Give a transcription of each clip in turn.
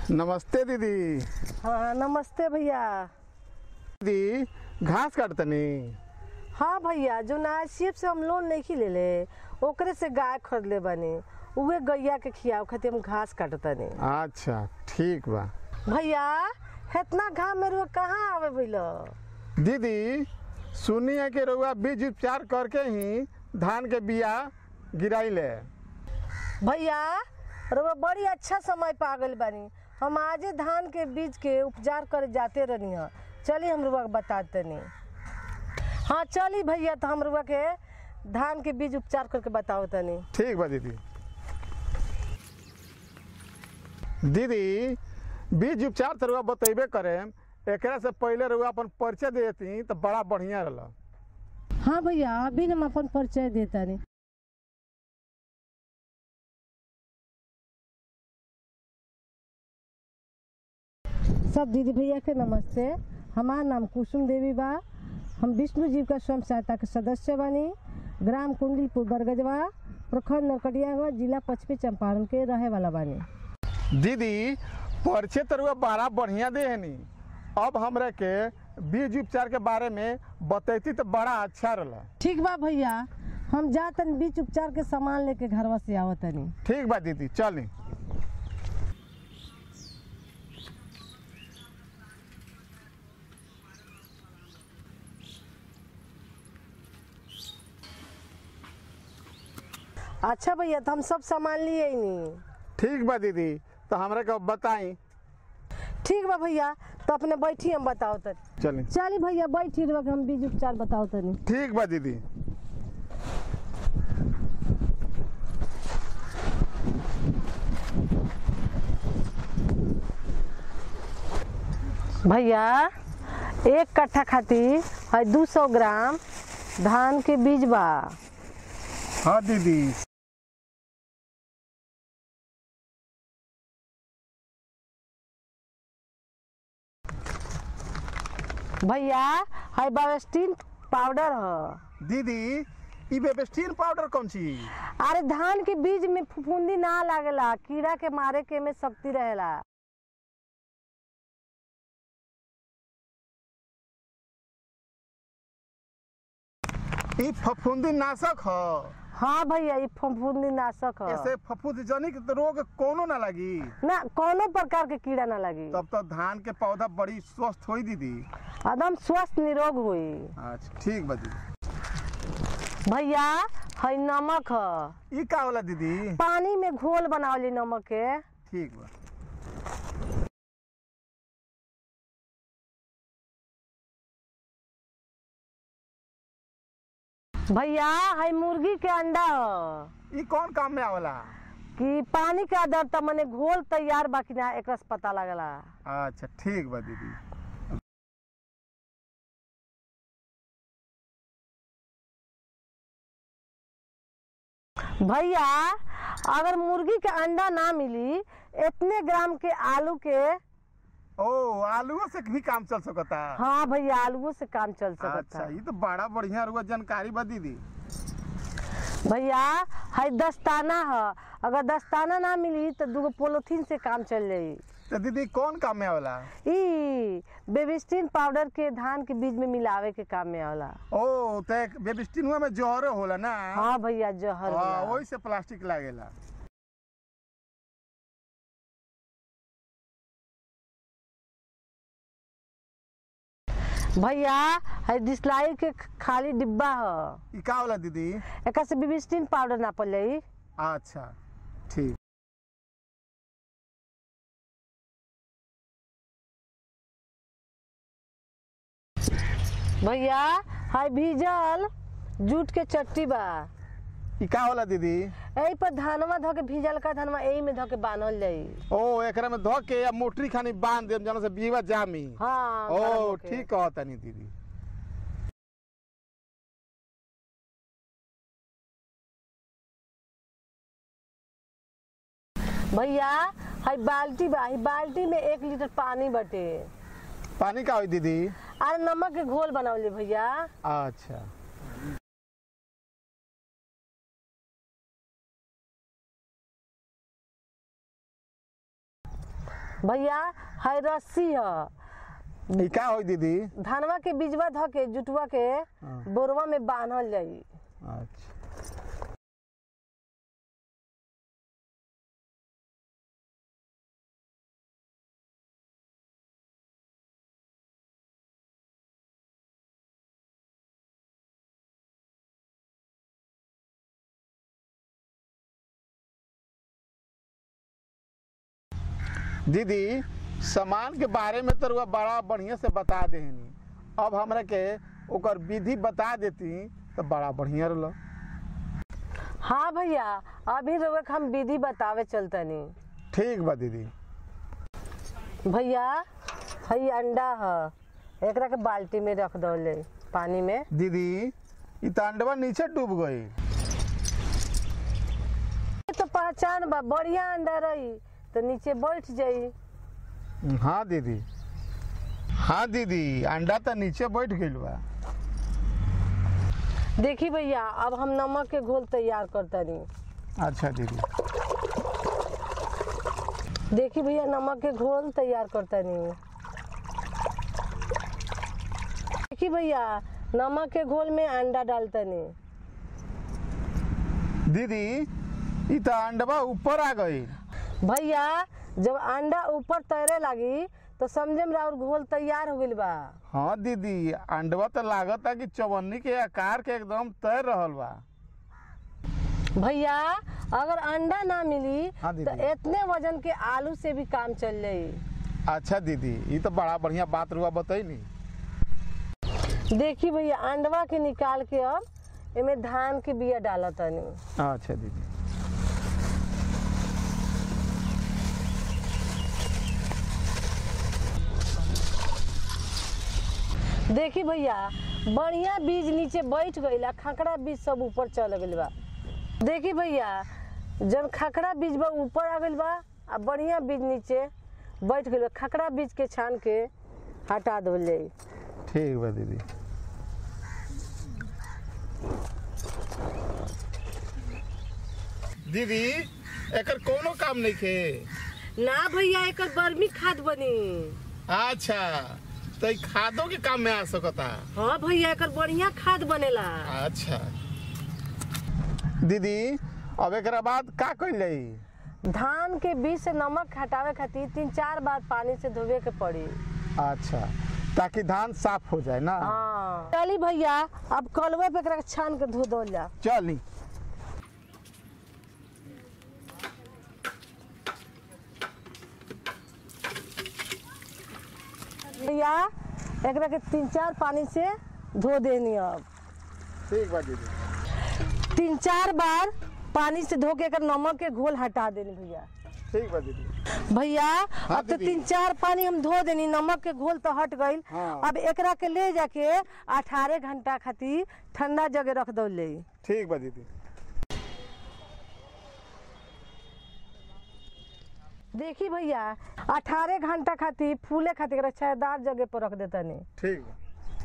नमस्ते दीदी हाँ नमस्ते भैया दीदी घास काटतनी हाँ भैया जो नासिब से हम लोन नहीं ले ले ओकरे से गाय खरीद ले बनी उहे गैया के खियाव खातिर हम घास काटतनी अच्छा ठीक बा भैया इतना घाम में रुआ कहाँ आवे भैया दीदी सुनिए कि रउआ बीज उपचार करके ही धान के बिया गिराई ले भैया रुआ बड़ी अच्छा समय पा गइल बानी हम आजे धान के बीज के उपचार करे जाते रहनी है चलिए हम रुआ बताते नहीं हाँ चली भैया तो हम रुआ के धान के बीज उपचार करके बताओ तनी ठीक बा दीदी दीदी बीज उपचार तो रउआ बतेबे करे एकरा से पहले रउआ अपन परिचय दे देती तो बड़ा बढ़िया रहला हाँ भैया अभी हम अपन परिचय देता नहीं सब दीदी भैया के नमस्ते हमार नाम कुसुम देवी बा हम विष्णु जीव का स्वयं सहायता के सदस्य बानी ग्राम कुंडलीपुर बरगजवा प्रखंड नरकटियागंज जिला पश्चिमी चंपारण के रहे वाला बानी दीदी परिचय तो रउआ बड़ा बढ़िया दे हनी अब हमरा के बीज उपचार के बारे में बतैती तो बड़ा अच्छा रहला ठीक बा भैया हम जा तनी बीच उपचार के सामान लेके घरवा से आवत तनी ठीक बा दीदी चली अच्छा भैया तो हम सब सामान लिए नहीं ठीक बा दीदी तो हमरा के बताई ठीक बा भैया तो अपने बैठी हम बताओ तनी चली चली भैया बैठी रहो कि हम बीज उपचार बताओ तनी ठीक बा दीदी भैया एक कट्ठा खातिर है दू सौ ग्राम धान के बीज बा हाँ दीदी भैया है बावेस्टीन पाउडर ह दीदी ई बेबस्टीन पाउडर कौन ची अरे धान के बीज में फफूंदी ना लागेला कीड़ा के मारे के में शक्ति रहेला ई फफूंदी नाशक ह हाँ भैया ये फफूंदी नाशक ह ऐसे फफूंदी जनिक रोग कोनो ना लगी ना कोनो प्रकार के कीड़ा ना लगी तब तो धान के पौधा बड़ी स्वस्थ होई दीदी एकदम स्वस्थ निरोग हुई अच्छा ठीक बा दीदी भैया है नमक ह ई का होला दीदी पानी में घोल बनावली नमक के ठीक बा भैया है मुर्गी के अंडा ह ई कौन काम में आवला कि पानी के अंदर त मने घोल तैयार बाकी ना एकरा से पता लगला अच्छा ठीक बा दीदी भैया अगर मुर्गी के अंडा ना मिली इतने ग्राम के आलू के ओ आलूओ से भी काम चल सकता हाँ भैया आलूओं से काम चल सकता अच्छा ये तो बड़ा बढ़िया रुआ जानकारी बा दीदी भैया है दस्ताना ह अगर दस्ताना ना मिली तो दूगो पोलोथीन से काम चल जाई तो दीदी कौन काम में आवला ई बेबिस्टीन पाउडर के धान के बीज में मिलावे के काम में आवला ओ तो बेबिस्टिन हुआ में जहर होला ना हाँ भैया जहर हाँ, होला। वही से प्लास्टिक लागेला भैया है डिस्लाई के खाली डिब्बा ह ई का होला दीदी एक से बेबिस्टीन पाउडर ना पड़ जाई अच्छा ठीक भैया है भीजल जूट के चट्टी बा ई का होला दीदी यही पर धानवा धो के भीजल का धानवा यही में धो के बांधल जाई ओ एकरा में धो के या मोटरी खानी बांध देम जनो से बीवा जामी हाँ गरम ओ होके। ठीक कहता नहीं दीदी भैया है बाल्टी बा है बाल्टी में एक लीटर पानी बटे पानी का होई दीदी अरे नमक के घोल बनावली भैया अच्छा भैया है रस्सी है ई का होई दीदी धानवा के बीजवा ध के जुटवा के हाँ। बोरवा में बांधल जाई अच्छा दीदी सामान के बारे में तो रुआ बड़ा बढ़िया से बता देहनी अब हमरा के ओकर विधि बता देती तो बड़ा बढ़िया रहल हाँ भैया अभी रउआ के हम विधि बतावे चलतनी ठीक बा दीदी भैया हई अंडा है एकरा के बाल्टी में रख दौले पानी में दीदी ई तो अंडवा नीचे डूब गई ये तो पहचान बा बढ़िया अंडा रही तो नीचे बैठ जाई हाँ दीदी हाँ दीदी अंडा तो नीचे बैठ गइल बा देखी भैया अब हम नमक के घोल तैयार करतनी अच्छा दीदी देखी भैया नमक के घोल तैयार करतनी देखी भैया नमक के घोल में अंडा डालतनी दीदी ई तो अंडवा ऊपर आ गई भैया जब अंडा ऊपर तैरे लगी तो समझे में और घोल तैयार हो गइल बा हाँ दीदी अंडवा तो लागत है कि चवन्नी के आकार के एकदम तैर रहल बा भैया अगर अंडा ना मिली हाँ तो दीदी। इतने वजन के आलू से भी काम चल जाई अच्छा दीदी ई तो बड़ा बढ़िया बात रुआ बतैनी देखी भैया अंडवा के निकाल के अब एमे धान के बिया डालत तनी अच्छा दीदी देखी भैया बढ़िया बीज नीचे बैठ गईल आ खकड़ा बीज सब ऊपर चल गइल बा देखी भैया जब खकड़ा बीज बा ऊपर आ गइल बा आ बढ़िया बीज नीचे बैठ गइल बा खकड़ा बीज के छान के हटा दो जाई ठीक बा दीदी दीदी एकर कोनो काम नहीं खे ना भैया एकर बर्मी खाद बनी अच्छा तो ई खादों के काम में आ सकता हाँ भैया एकर बढ़िया खाद बनेला अच्छा दीदी अब एक बाद का कइल जाई धान के बीज से नमक हटावे खातिर तीन चार बार पानी से धोवे के पड़ी अच्छा ताकि धान साफ हो जाए ना हाँ चली भैया अब कलवे पे एकरा के छान के धो दो जा चली भैया एकरा के तीन चार पानी से धो देनी अब ठीक बा दीदी तीन चार बार पानी से धो के एकर नमक के घोल हटा देनी भैया ठीक बा दीदी भैया अब तो दीदी। तीन चार पानी हम धो देनी नमक के घोल तो हट गईल हाँ। अब एकरा के ले जाके अठारह घंटा खातिर ठंडा जगह रख दो ले ठीक बा दीदी देखी भैया अठारह घंटा खातिर फूले खातिर एकरा छायादार जगह पर रख देता नहीं ठीक बा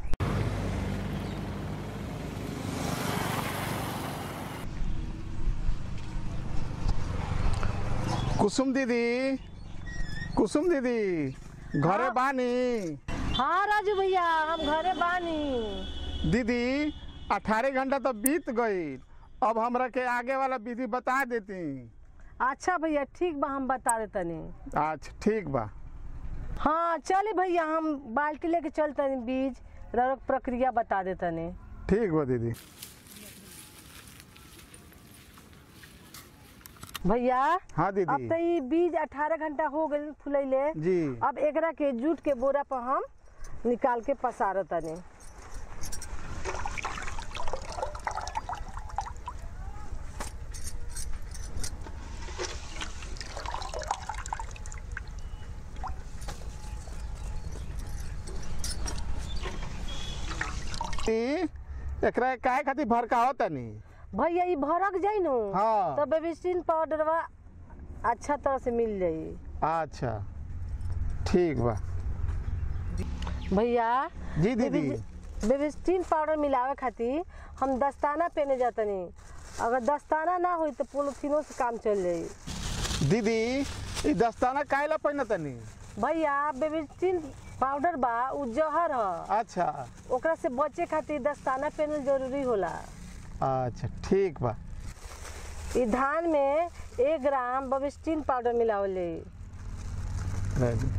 कुसुम दीदी कुसुम दीदी घरे हाँ। बानी हाँ राजू भैया हम घरे बानी दीदी अठारह घंटा तो बीत गई अब हमरा के आगे वाला विधि बता देती अच्छा भैया ठीक बा हम बता देतनी अच्छा ठीक बा हाँ चले भैया हम बाल्टी लेके चलतनी बीज ररक प्रक्रिया बता देतनी ठीक बा दीदी भैया हाँ अब दीदी तो ये बीज 18 घंटा हो गए फुलैले जी अब एकरा के जूट के बोरा पर हम निकाल के पसारतनी ई, एकरा काहे खातिर भड़काओ तनी भैया ये भरक जाई नु हाँ। तो बेबिस्टिन पाउडरवा अच्छा तरह से मिल जाई अच्छा ठीक बा भैया जी दीदी बेबी- बेबिस्टिन पाउडर मिलावे खातिर हम दस्ताना पहने जातनी अगर दस्ताना ना होई तो पोलोथीनो से काम चल जाई दीदी ई दस्ताना काहे ला पहिन तनी भैया बेबिस्टिन पाउडर बा उ जहर ह अच्छा ओकरा से बचे खातिर दस्ताना पहनल जरूरी होला अच्छा ठीक बा इ धान में एक ग्राम बेबिस्टिन पाउडर मिलावल जाई रह दे।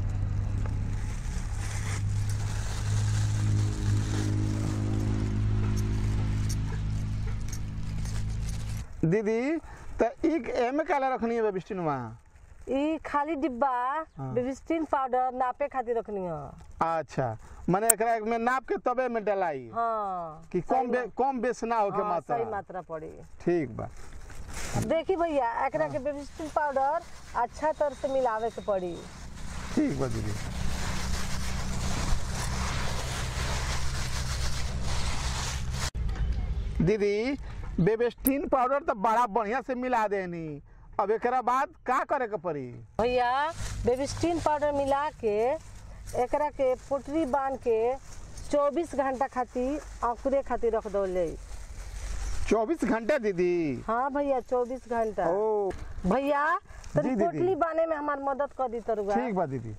दीदी त ई एमे काला रखनी है बिस्टिनवा इ खाली डिब्बा हाँ। बेबिस्टिन पाउडर नापे खातिर रखनी ह अच्छा माने एकरा में नाप के तबे में डलाई हाँ कि सही कम बे, मा- कम बेस ना हो के हाँ, मात्रा सही मात्रा पड़ी ठीक बा अब देखी भैया एकरा के बेबिस्टिन पाउडर अच्छा तरह से मिलावे के पड़ी ठीक बा दीदी दीदी बेबेस्टीन पाउडर तो बड़ा बढ़िया से मिला देनी अब एकरा बाद का करे के पड़ी भैया बेबिस्टिन पाउडर मिला के एकरा के पोटरी बांध के 24 घंटा खातिर अंकुरे खातिर रख दो ले 24 घंटे दीदी हाँ भैया 24 घंटा ओ भैया जी, तनी दीदी। पोटली बांधे में हमार मदद कर दी तरुआ ठीक बा दीदी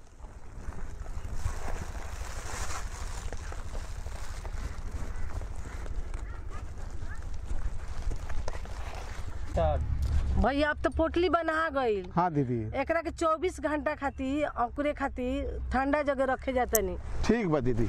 भैया अब तो पोटली बना गईल हाँ दीदी एकरा के 24 घंटा खातिर अंकुरे खातिर ठंडा जगह रखे जाता नहीं ठीक बा दीदी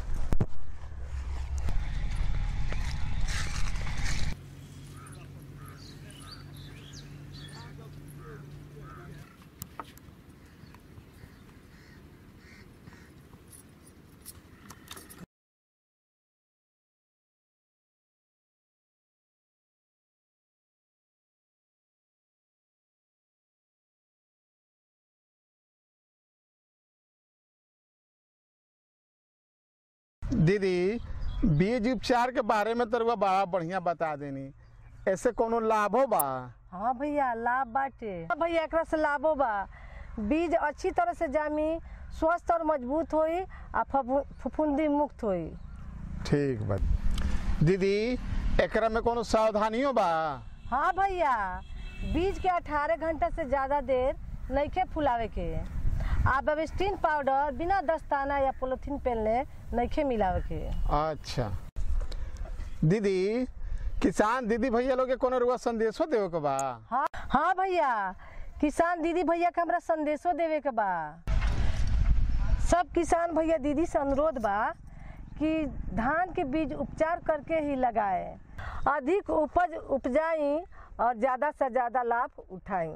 दीदी बीज उपचार के बारे में तरुआ बड़ा बढ़िया बता देनी ऐसे कोनो लाभो बा हाँ भैया लाभ बाटे हाँ भैया एकरा से लाभो बा बीज अच्छी तरह से जामी स्वस्थ और मजबूत होई आ फफू- फफूंदी मुक्त होई ठीक बा दीदी एकरा में कोनो सावधानियों बा हाँ भैया बीज के 18 घंटा से ज्यादा देर नइखे फुलावे के आ बेबिस्टिन पाउडर बिना दस्ताना या पोलिथीन पहनले नइखे मिलावे के अच्छा दीदी किसान दीदी भैया लोग के कोनो रुआ संदेशो देवे के बा हाँ हाँ भैया किसान दीदी भैया के हमरा संदेशो देवे के बा सब किसान भैया दीदी से अनुरोध बा कि धान के बीज उपचार करके ही लगाए अधिक उपज उपजाई और ज्यादा से ज्यादा लाभ उठाई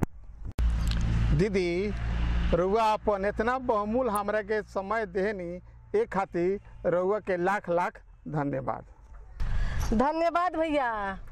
दीदी रुआ अपन इतना बहुमूल हमरा के समय देहनी एक खातिर रुआ के लाख लाख धन्यवाद धन्यवाद भैया